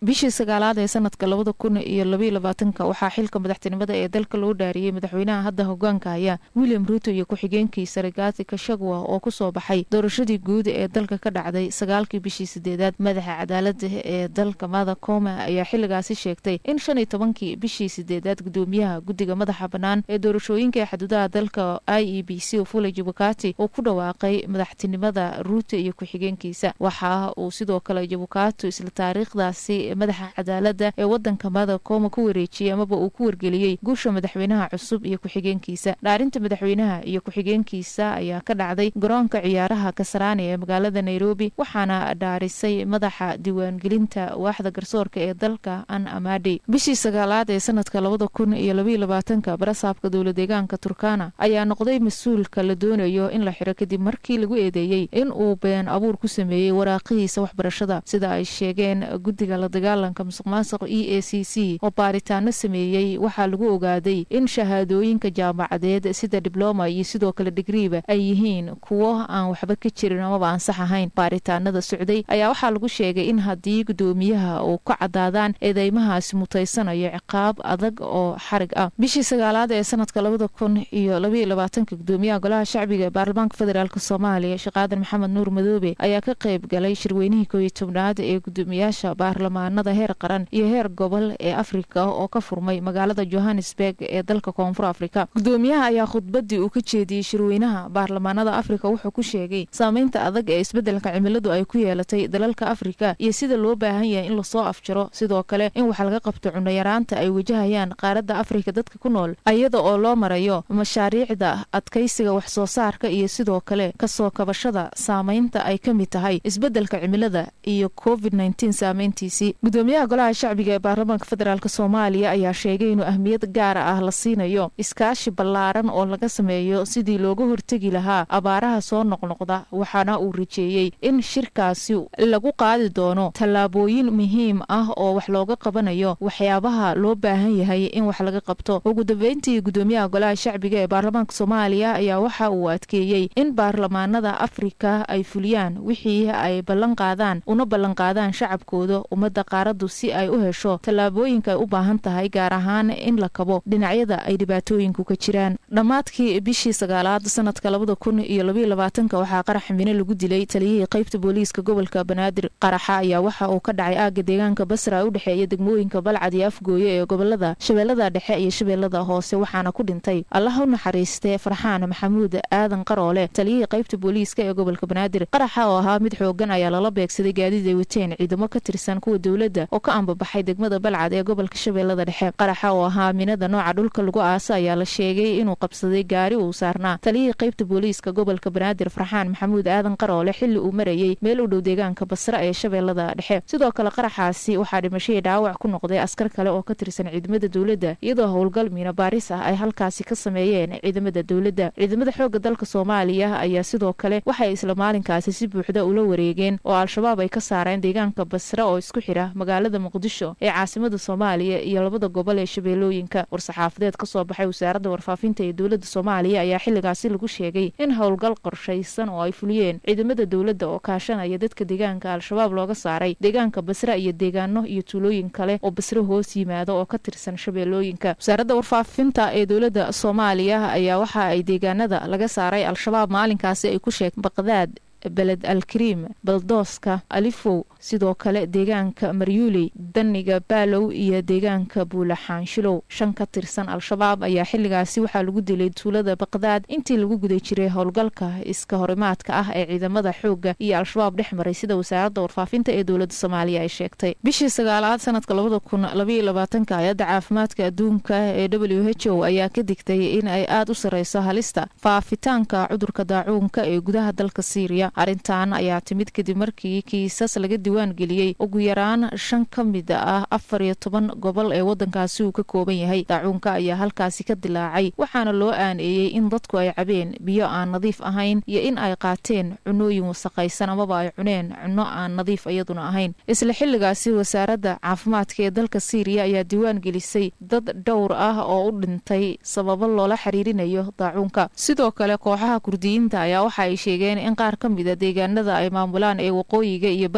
bishii sagaalaad ee sanadka labada kun iyo labaiyo labaatanka waxaa xilka madaxtinimada ee dalka loo dhaariyey madaxweynaha hadda hogaanka haya william ruuto iyo ku-xigeenkiisa rigathi kashagwa oo kusoo baxay doorashadii guud ee dalka ka dhacday sagaalkii bishii sideedaad madaxa cadaalada ee dalka mada koma ayaa xiligaasi sheegtay in shan iyo tobankii bishii sideedaad gudoomiyaha guddiga madaxa bannaan ee doorashooyinka ee xuduudaha dalka i e b c ofula jabukati uu ku dhawaaqay madaxtinimada ruuto iyo ku-xigeenkiisa waxa uu sidoo kale jabukati isla taariikhdaasi madaxa cadaalada ee wadanka mada koma ku wareejiyey amaba uu ku wargeliyey guusha madaxweynaha cusub iyo ku-xigeenkiisa dhaarinta madaxweynaha iyo ku-xigeenkiisa ayaa ka dhacday garoonka ciyaaraha kasaraani ee magaalada nairobi waxaana dhaarisay madaxa diiwaangelinta waaxda garsoorka ee dalka an amadi bishii sagaalaad ee sanadka labada kun iyo labaiyo labaatanka barasaabka dowla deegaanka turkana ayaa noqday mas-uulka la doonayo in la xiro kadib markii lagu eedeeyey in uu been abuur ku sameeyey waraaqihiisa waxbarashada sida ay sheegeen guddiga la dagaalanka musuq maasuq e a c c oo baaritaano sameeyey waxaa lagu ogaaday in shahaadooyinka jaamacadeed sida dibloma iyo sidoo kale digriiba ay yihiin kuwo aan waxba ka jirin amaba aan sax ahayn baaritaanada socday ayaa waxaa lagu sheegay in haddii gudoomiyaha uu ka cadaadaan eedeymahaasi mutaysanayo ciqaab adag oo xarig ah bishii sagaalaad ee sanadka labada kun iyo labaiyo labaatanka gudoomiyaha golaha shacbiga ee baarlamaanka federaalk soomaaliya sheekh aadan maxamed nuur madoobe ayaa ka qayb galay shirweynihii kooiyo tobnaad ee gudoomiyaasha baarlamaanada heer qaran iyo heer gobol ee afrika oo ka furmay magaalada johannesburg ee dalka koonfur afrika gudoomiyaha ayaa khudbadii uu ka jeediyey shirweynaha baarlamaanada afrika wuxuu ku sheegay saameynta adag ee isbeddelka cimiladu ay ku yeelatay dalalka afrika iyo sida loo baahan yahay in lasoo afjaro sidoo kale in wax laga qabto cunayaraanta ay wajahayaan qaaradda afrika dadka ku nool iyada oo loo marayo mashaariicda adkaysiga wax soo saarka iyo sidoo kale kasoo kabashada saameynta ay ka mid tahay isbeddelka cimilada iyo covid nteen saameyntiisii gudoomiyaha golaha shacbiga ee baarlamaanka federaalk soomaaliya ayaa sheegay inuu ahmiyad gaara ah la siinayo iskaashi ballaaran oo laga sameeyo sidii looga hortegi lahaa abaaraha soo noqnoqda waxaana uu rajeeyey in shirkaasi lagu qaadi doono tallaabooyin muhiim ah oo wax looga qabanayo waxyaabaha loo baahan yahay in wax laga qabto ugu dambeyntii gudoomiyaha golaha shacbiga ee baarlamaanka soomaaliya ayaa waxa uu adkeeyey in baarlamaanada afrika ay fuliyaan wixii ay ballan qaadaan una ballanqaadaan shacabkooda ummadda qaaradu si ay u hesho tallaabooyinka ay u baahan tahay gaar ahaan in la kabo dhinacyada ay dhibaatooyinku ka jiraan dhammaadkii bishii sagaalaad sanadka labada kun iyo labaiyo labaatanka waxaa qarax mine lagu dilay taliyihii qaybta booliiska gobolka banaadir qaraxa ayaa waxa uu ka dhacay aagga deegaanka basra u dhexeeya degmooyinka balcad iyo afgooye ee gobolada shabeellada dhexe iyo shabeellada hoose waxaana ku dhintay allah u naxariistee farxaan maxamuud aadan qaroole taliyihii qaybta booliiska ee gobolka banaadir qaraxa oo ahaa mid xoogan ayaa lala beegsaday gaadiid ay wateen ciidamo ka tirsan kuwa dowladda oo ka ambabaxay degmada balcad ee gobolka shabeellada dhexe qaraxa oo ahaa minada nooca dhulka lagu aasa ayaa la sheegay inuu qabsaday gaari uu saarnaa taliyihii qaybta booliiska gobolka banaadir farxaan maxamuud aadan qaroole xilli uu marayey meel u dhow deegaanka basra ee shabeellada dhexe sidoo kale qaraxaasi waxaa dhimashadii dhaawac ku noqday askar kale oo ka tirsan ciidamada dowladda iyadoo howlgal miina baaris ah ay halkaasi ka sameeyeen ciidamada dowladda ciidamada xoogga dalka soomaaliya ayaa sidoo kale waxay isla maalinkaasi si buuxda ula wareegeen oo al-shabaab ay ka saareen deegaanka basra oo isku xidha magaalada muqdisho ee caasimada soomaaliya iyo labada gobol ee shabeellooyinka war-saxaafadeed ka soo baxay wasaaradda warfaafinta ee dowladda soomaaliya ayaa xilligaasi lagu sheegay in howlgal qorshaysan oo ay fuliyeen ciidamada dowladda oo kaashanaya dadka deegaanka al-shabaab looga saaray deegaanka basra iyo deegaano iyo tuulooyin kale oo basre hoos yimaado oo ka tirsan shabeellooyinka wasaaradda warfaafinta ee dowladda soomaaliya ayaa waxa ay deegaanada laga saaray al-shabaab maalinkaasi ay ku sheeg baqdaad beled alkariim baldooska alifow sidoo kale deegaanka maryuuley daniga baalow iyo deegaanka buulaxaanshilow shan ka tirsan al-shabaab ayaa xilligaasi waxaa lagu dilay tuulada baqdaad intii lagu guda jiray howlgalka iska horimaadka ah ee ciidamada xoogga iyo al-shabaab dhex maray sida wasaaradda warfaafinta ee dowladda soomaaliya ay sheegtay bishii sagaalaad sanadka labada kun labaiyo labaatanka hay-adda caafimaadka adduunka ee w h o ayaa ka digtay in ay aada u sarreyso halista faafitaanka cudurka daacuunka ee gudaha dalka siiriya arrintan ayaa timid kadib markii kiisas laga diwaan geliyey ugu yaraan shan ka mid ah afar iyo toban gobol ee waddankaasi uu ka kooban yahay daacuunka ayaa halkaasi ka dilaacay waxaana loo aaneeyey in dadku ay cabeen biyo aan nadiif ahayn iyo in ay qaateen cunooyin wasaqaysan amaba ay cuneen cunno aan nadiif iyaduna ahayn isla xilligaasi wasaaradda caafimaadka ee dalka siiriya ayaa diwaan gelisay dad dhowr ah oo u dhintay sababo loola xiriirinayo daacuunka sidoo kale kooxaha kurdiyiinta ayaa waxa ay sheegeen in qaar ka mida deegaanada ay maamulaan ee waqooyiga iyo bariga dalka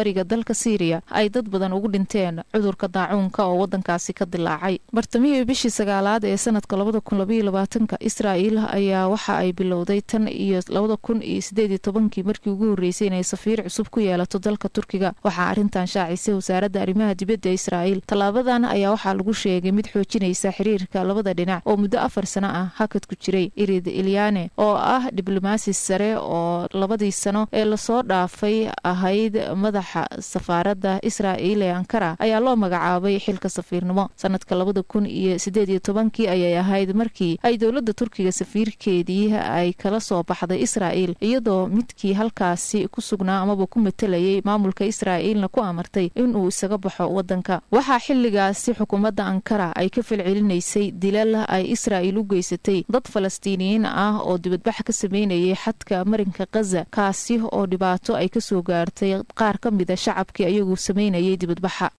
dalka siiriya ay dad badan ugu dhinteen cudurka daacuunka oo wadankaasi ka dilaacay bartamihii bishii sagaalaad ee sanadka labada kun labaiyo labaatanka israa'iil ayaa waxa ay bilowday tan iyo labada kun iyo sideed iyo tobankii markii ugu horreysay inay safiir cusub ku yeelato dalka turkiga waxaa arrintan shaacisay wasaaradda arrimaha dibadda israa'iil tallaabadan ayaa waxaa lagu sheegay mid xoojinaysa xiriirka labada dhinac oo muddo afar sano ah hakad ku jiray irid ilyane oo ah diblomaasi sare oo labadii sano ee lasoo dhaafay ahayd madaxa safaaradda israa'iil ee ankara ayaa loo magacaabay xilka safiirnimo sanadka labada kun iyo sideed iyo tobankii ayay ahayd markii ay dowladda turkiga safiirkeedii ay kala soo baxday israa'iil iyadoo midkii halkaasi ku sugnaa amaba ku matalayay maamulka israa'iilna ku amartay inuu isaga baxo wadanka waxaa xilligaasi xukuumadda ankara ay ka falcelinaysay dilal ay israa'iil u geysatay dad falastiiniyiin ah oo dibadbax ka sameynayay xadka marinka khaza kaasi oo dhibaato ay kasoo gaartay qaar ka mida shacabkii ayagu sameynayay dibadbaxa